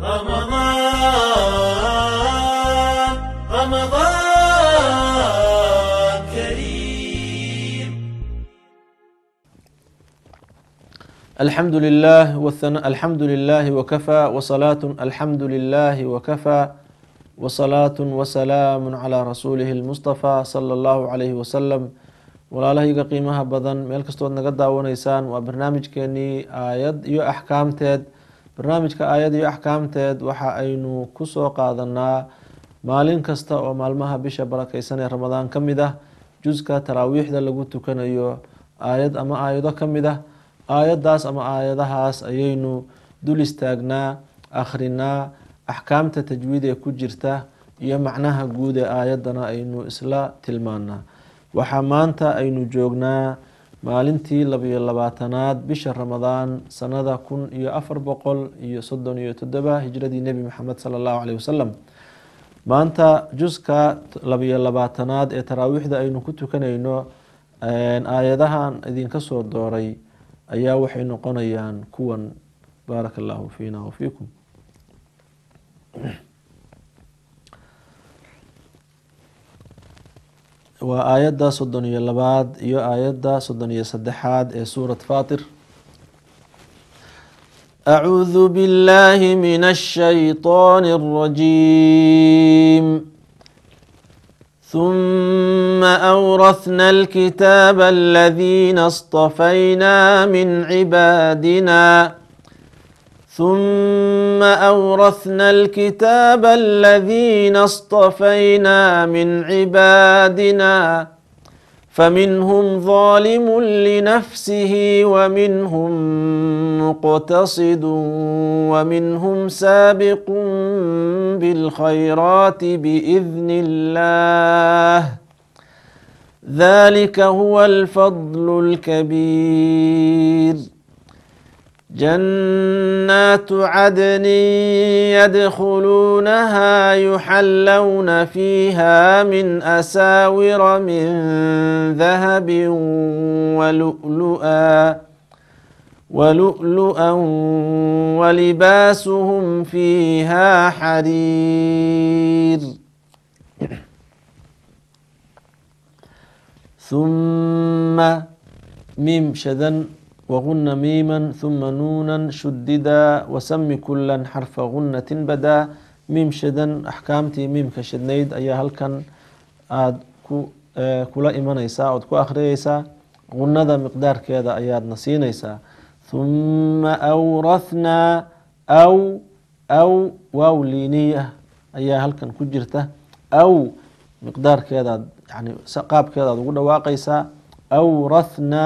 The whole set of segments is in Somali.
رمضان رمضان كريم الحمد لله والثناء الحمد لله وكفى وصلاة الحمد لله وكفى وصلاة وسلام على رسوله المصطفى صلى الله عليه وسلم walaalahayga qiimaha badan meel kastood naga daawanaysaan waa barnaamijkeenii aayad iyo axkaamteed barnaamijka aayad iyo axkaamteed waxa aynu kusoo qaadanaa maalin kasta oo maalmaha bisha barakeysan ee ramadaan ka mid ah juska taraawiixda lagu tukanayo aayad ama aayado ka mid ah aayadaas ama aayadahaas ayaynu dul istaagnaa akhrinaa axkaamta tajwiid ee ku jirta iyo macnaha guud ee aayadana aynu isla tilmaanaa waxaa maanta aynu joognaa maalintii labiyo labaatanaad bisha ramadaan sanada kun iyo afar boqol iyo soddon iyo toddoba hijradii nebi maxamed sala allahu caleyhi wasalam maanta juska labiyo labaatanaad ee taraawiixda aynu ku tukanayno aayadahan idinka soo dooray ayaa waxay noqonayaan kuwan baaraka allahu fiina wafiikum waa aayadda soddon iyo labaad iyo aayadda soddon iyo saddexaad ee suurat fatir acuudu billahi min الshayطan الرajim ثم أورثنا الكتاب الذين اصطفينا من عبادنا ثم أورثنا الكتاب الذين اصطفينا من عبادنا فمنهم ظالم لنفسه ومنهم مقتصد ومنهم سابق بالخيرات بإذن الله ذلك هو الفضل الكبير جنات عدن يدخلونها يحلون فيها من أساور من ذهب ولؤلؤا ولؤلؤا ولباسهم فيها حرير ثم ميم شذن وغن ميما ثم نونا شددا وسم كلا حرف غنة بدا ميم شدن أحكامتي ميم كشدنيد أيا هلكن آد كلا إيمانيسا أو كو أخريسا غنة مقدار كذا أياد نسينيسا ثم أورثنا أو أو واو لينية أيا هلكن كجرته أو مقدار كذا يعني قاب كذا تقول واقيسا أورثنا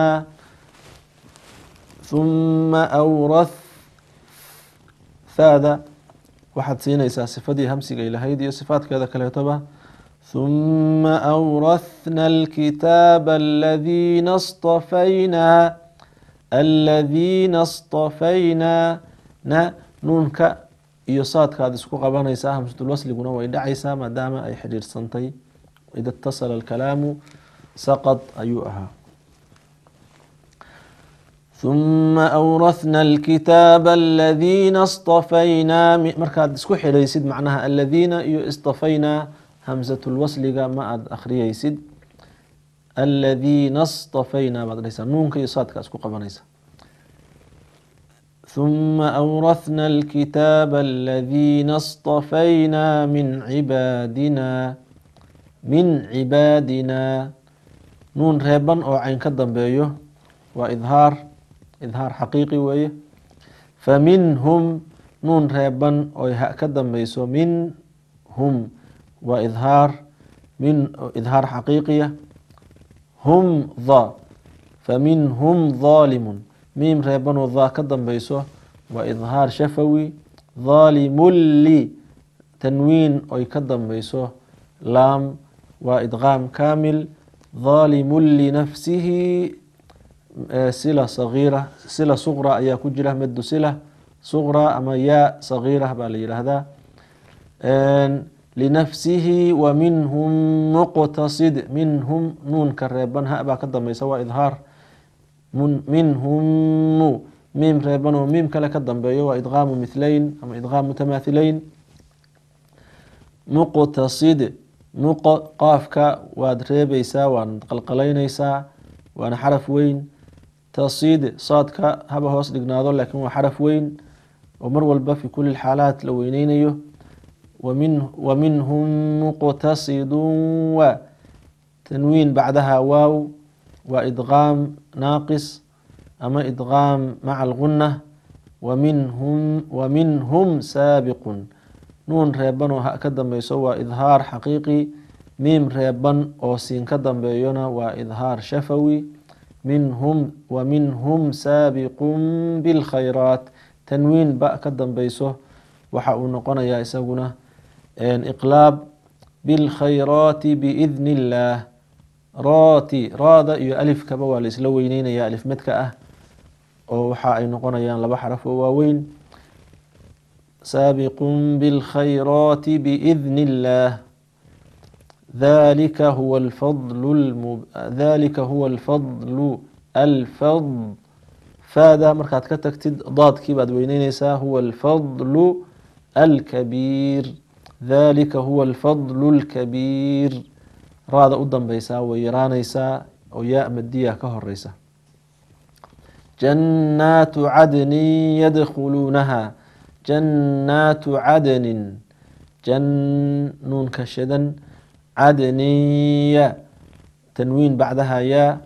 ثuma awrath haada waxaad siinaysaa sifadii hamsiga ilahayd iyo sifaadkeeda kaleetoba ثuma awrathna alkitaaba aladiina اصطafaynaa aladiina اصطafaynaa na nuunka iyo saadka aad isku qabanaysaa hamsatulwasliguna way dhacaysaa maadaama ay xidhiirsantay ida اtasala اlkalaamu saqad ayuu ahaa ثuma أwraثna الkitaaba aladiina اصطafaynaa markaad isku xidhaysid macnaha aladiina iyo اصطafaynaa hamsatulwasliga ma aad akhriyeysid aladiina اصطafaynaa baad dhahaysaa nuunka iyo saadka isku qabanaysa ثuma أwraثna الkitaaba aladiina اصطafaynaa min cibaadina min cibaadina nuun reeban oo cayn ka dambeeyo waa idhaar idhaar xaqiiqi weeye faminhum nuun reeban oy ha ka dambeyso minhum waa idhaar min idhaar xaqiiqiya hum dha faminhum dhaalimun miim reebanoo dhaa ka dambeyso waa idhaar shafawi dhaalimun li tanwiin oy ka dambeyso laam waa idqaam kaamil dhaalimun linafsihi sila sagiira sila suqra ayaa ku jira medu sila suqra ama yaa sagiira baa la yidhaahdaa linafsihi wa minhum muqtasid minhum nuunka reeban ha baa ka dambeysa waa idhaar minhum miim reeban oo miim kale ka dambeeyo waa idqaamu mithlayn ama idqaam mutamaathilayn muqtasid muqo qaafka waad reebeysaa waad qalqalaynaysaa waana xaraf weyn tasid saadka haba hoos dhignaado laakiin waa xaraf weyn oo mar walba fi kuli xaalaat la weyneynayo waminhum muqtasidun wa tanwiin bacdaha waaw waa idqaam naaqis ama idqaam maca alguna waminhum waminhum saabiqun nuun reeban oo ha ka dambeyso waa idhaar xaqiiqi miim reeban oo siin ka dambeeyona waa idhaar shafawi minhum waminhum saabiqun bilkhayraat tanwiin ba ka dambeyso waxa uu noqonayaa isaguna iqlaab bilkhayraati biidni illaah rooti raada iyo alifkaba waa la isla weyneynaya alif medka ah oo waxa ay noqonayaan laba xaraf oo waaweyn saabiqun bilkhayraati biidni illaah dhalika huwa alfadlu dhalika huwa alfadlu alfad faada markaad ka tagtid daadkii baad weyneyneysaa huwa alfadlu alkabiir dhalika huwa alfadlu alkabiir raada u dambeysaa way yaraaneysaa oo yaa madiya ka horeysa jannaatu cadnin yadkhuluunaha jannaatu cadnin nuunka shadan cadniya tanwiin bacdaha yaa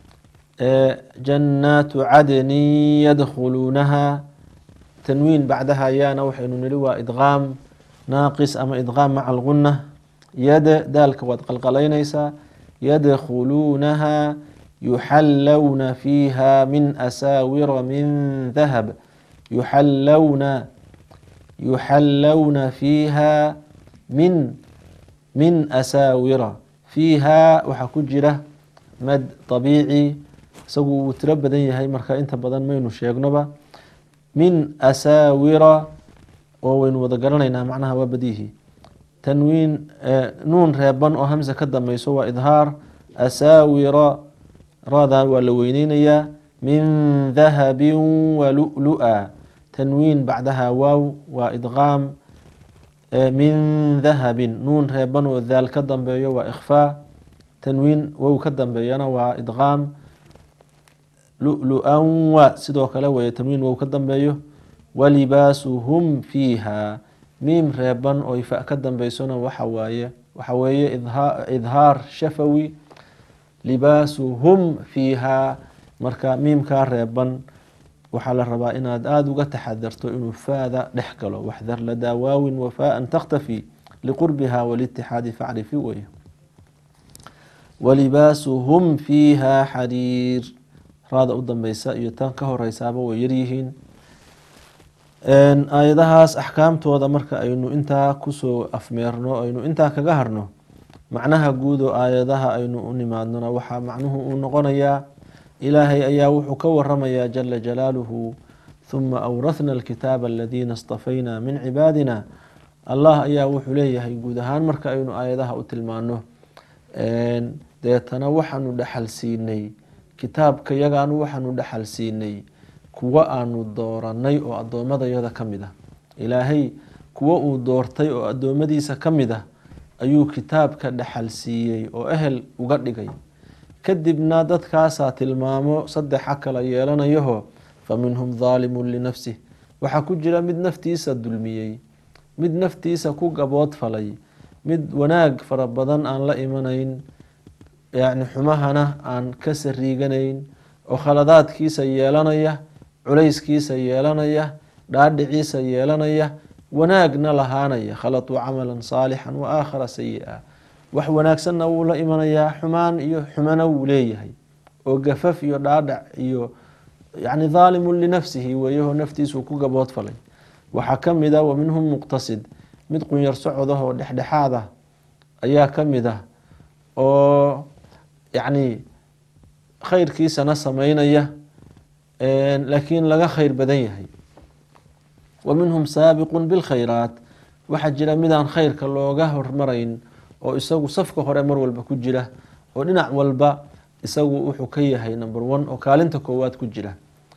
jannaatu cadnin yadkhuluunaha tanwiin bacdaha yaana waxaynu nili waa idqaam naaqis ama idqaam maca alguna yada daalka waad qalqalaynaysaa yadkhuluunaha yuxallawna fiiha min asaawira min dahab yuxallawna yuxallawna fiiha min min asaawira fiiha waxaa ku jira mad طabiici isagu wuu tiro badan yahay marka inta badan maynu sheegnoba min asaawira oo waynu wada garanaynaa macnaha waa badiihi tanwiin nuun reeban oo hamsa ka dambeyso waa idhaar asaawira raadaa waa la weyneynayaa min dahabin walulu-a tanwiin bacdaha waaw waa idqaam min dahabin nuun reeban oo daal ka dambeeyo waa ikhfaa tanwiin wow ka dambeeyana waa idqaam lu-lu-an wa sidoo kale weye tanwiin wow ka dambeeyo walibaasuhum fiiha miim reeban oo ifa ka dambeysona waxa waaye waxa weeye idhaar shafawi libaasuhum fiiha marka miimkaa reeban waxaa la rabaa inaad aada uga taxadarto inuu faada dhex galo waxdar ladaa waawin wafaaan takhtafi liqurbiha walitixaadi facrifi weye walibaasuhum fiiha xariir raada u dambeysa iyo tan ka horeysaaba way yaryihiin aayadahaas axkaamtooda marka aynu intaa kusoo afmeerno aynu intaa kaga harno macnaha guud oo aayadaha aynu u nimaadnona waxaa macnuhu uu noqonayaa ilaahay ayaa wuxuu ka waramayaa jala jalaaluhu huma awrathna alkitaaba aladiina istafayna min cibaadina allah ayaa wuxuu leeyahay guud ahaan marka aynu aayadaha u tilmaano deetana waxaanu dhaxal siinay kitaabka yagaanu waxaanu dhaxal siinay kuwo aanu dooranay oo addoommadayada ka mid ah ilaahay kuwo uu doortay oo addoommadiisa ka mid ah ayuu kitaabka dhaxal siiyey oo ehel uga dhigay kadibna dadkaasaa tilmaamo saddexa kala yeelanayaho fa minhum daalimun linafsih waxaa ku jira mid naftiisa dulmiyey mid naftiisa ku gabood falay mid wanaag fara badan aan la imanayn yacni xumahana aan ka sariiganayn oo khaladaadkiisa yeelanaya culayskiisa yeelanaya dhaadhiciisa yeelanaya wanaagna lahaanaya khalatuu camalan saalixan wa aakhara sayi-a wax wanaagsanna wuu la imanayaa xumaan iyo xumana wuu leeyahay oo gafaf iyo dhaadhac iyo yacni daalimun linafsihi weeyahoo naftiisuu ku gabood falay waxaa ka mid ah wa minhum muqtasid mid qunyar socodah oo dhexdhexaad ah ayaa ka mid ah oo yacni khayrkiisana sameynaya laakiin laga khayr badan yahay wa minhum saabiqun bilkhayraat waxaa jira midaan khayrka looga hormarayn oo isagu safka hore mar walba ku jira oo dhinac walba isagu wuxuu ka yahay number one oo kaalinta koowaad ku jira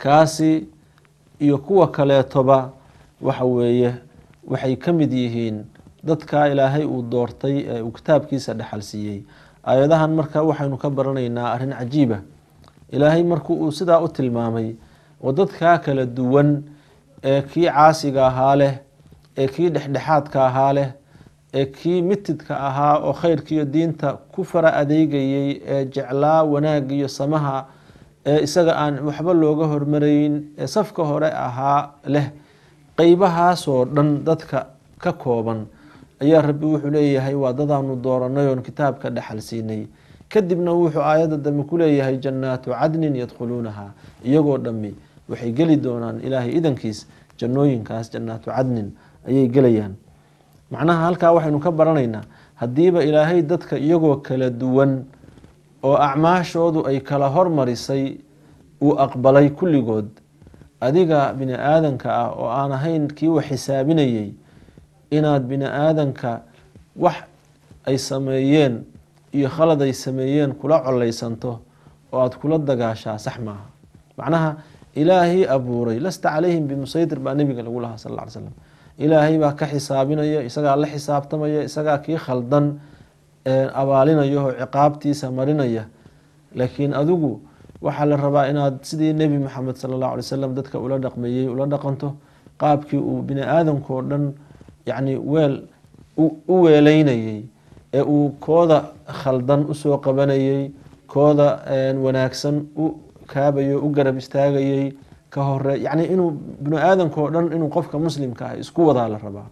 kaasi iyo kuwa kaleetoba waxa weeye waxay ka mid yihiin dadka ilaahay uu doortay ee uu kitaabkiisa dhexal siiyey aayadahan marka waxaynu ka baranaynaa arrin cajiiba ilaahay marku uu sidaa u tilmaamay oo dadkaa kala duwan ee kii caasiga ahaa leh ee kii dhexdhexaadka ahaa leh ee kii mitidka ahaa oo khayrkiiyo diinta ku fara adeegayay ee jeclaa wanaagiyo samaha ee isaga aan waxba looga hormarayn ee safka hore ahaa leh qeybahaasoo dhan dadka ka kooban ayaa rabbi wuxuu leeyahay waa dadaanu dooranay oon kitaabka dhexal siinay kadibna wuxuu aayadda dambe ku leeyahay jannaatu cadnin yadkhuluunaha iyagoo dhammi waxay geli doonaan ilaahay idankiis jannooyinkaas jannaatu cadnin ayay gelayaan macnaha halkaa waxaynu ka baranaynaa haddiiba ilaahay dadka iyagoo kala duwan oo acmaashoodu ay kala hormarisay uu aqbalay kulligood adiga bini aadanka ah oo aan ahayn kii wax xisaabinayay inaad bini aadanka wax ay sameeyeen iyo khalad ay sameeyeen kula coleysanto oo aada kula dagaashaa sax maaha macnaha ilaahii abuuray lasta calayhim bimusaytir baa nebiga lagu lahaa sal lla ly slam ilaahay baa ka xisaabinaya isagaa la xisaabtamaya isagaa kii khaldan abaalinaya oo ciqaabtiisa marinaya laakiin adigu waxaa la rabaa inaad sidii nebi maxamed sala allahu alay wasalam dadka ula dhaqmeeyey ula dhaqanto qaabkii uu bini aadamkao dhan yacni weel u weeleynayay ee uu kooda khaldan usoo qabanayay kooda wanaagsan u kaabayo u garab istaagayay ka hore yacni inuu bini aadamkao dhan inuu qofka muslimka ah isku wadaa la rabaa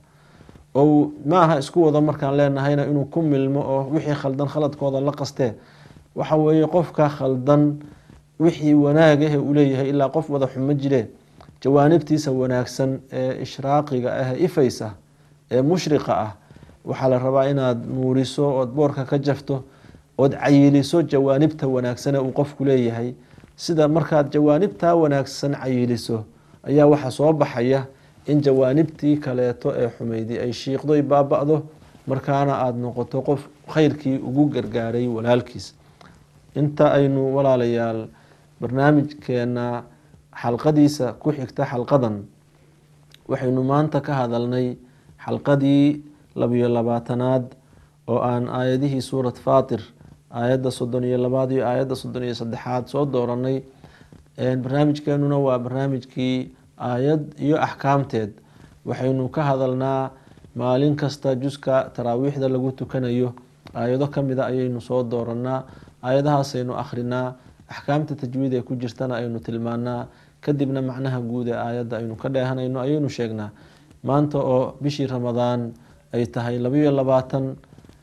oo maaha isku wado markaan leenahayna inuu ku milmo oo wixii khaldan khaladkooda la qastee waxa weeye qofka khaldan wixii wanaagahe uu leeyahay ilaa qof wada xumo jiree jawaanibtiisa wanaagsan ee ishraaqiga ah ee ifaysa ee mushriqa ah waxaa la rabaa inaad nuuriso ood boorka ka jafto ood cayiliso jawaanibta wanaagsane uu qofku leeyahay sida markaad jawaanibtaa wanaagsan cayiliso ayaa waxaa soo baxaya in jawaanibtii kaleeto ee xumaydi ay shiiqdoy baaba-do markaana aada noqoto qof khayrkii ugu gargaaray walaalkiis inta aynu walaalayaal barnaamijkeena xalqadiisa ku xigta xalqadan waxaynu maanta ka hadalnay xalqadii labiyo labaatanaad oo aan aayadihii suurat faatir aayadda soddon iyo labaad iyo aayadda soddon iyo saddexaad soo dooranay barnaamijkeenuna waa barnaamijkii aayad iyo axkaamteed waxaynu ka hadalnaa maalin kasta juska taraawiixda lagu tukanayo aayado kamida ayaynu soo dooranaa aayadahaasaynu akhrinaa axkaamta tajwiid ee ku jirtana aynu tilmaanaa kadibna macnaha guud ee aayadda aynu ka dheehanayno ayaynu sheegnaa maanta oo bishii ramadaan ay tahay labayo labaatan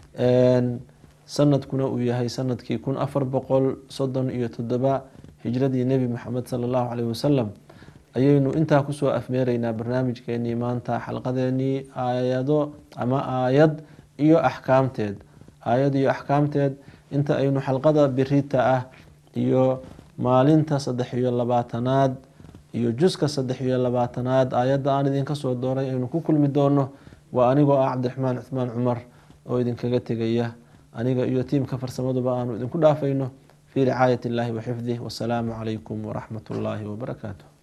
sanadkuna uu yahay sanadkii kun afar boqol soddon iyo toddoba hijradii nebi maxamed sala allahu caleyhi wasalam ayaynu intaa kusoo afmeeraynaa barnaamijkeenii maanta xalqadeenii aayado ama aayad iyo axkaamteed aayad iyo axkaamteed inta aynu xalqada birita ah iyo maalinta saddex iyo labaatanaad iyo juska saddex iyo labaatanaad aayadda aan idinka soo dooray aynu ku kulmi doono waa anigoo ah cabdiraxmaan cuthmaan cumar oo idinkaga tegaya aniga iyo tiimka farsamaduba aanu idinku dhaafayno fii ricaayat illaahi wa xifdih wasalaamu calaykum waraxmat ullaahi wabarakaatu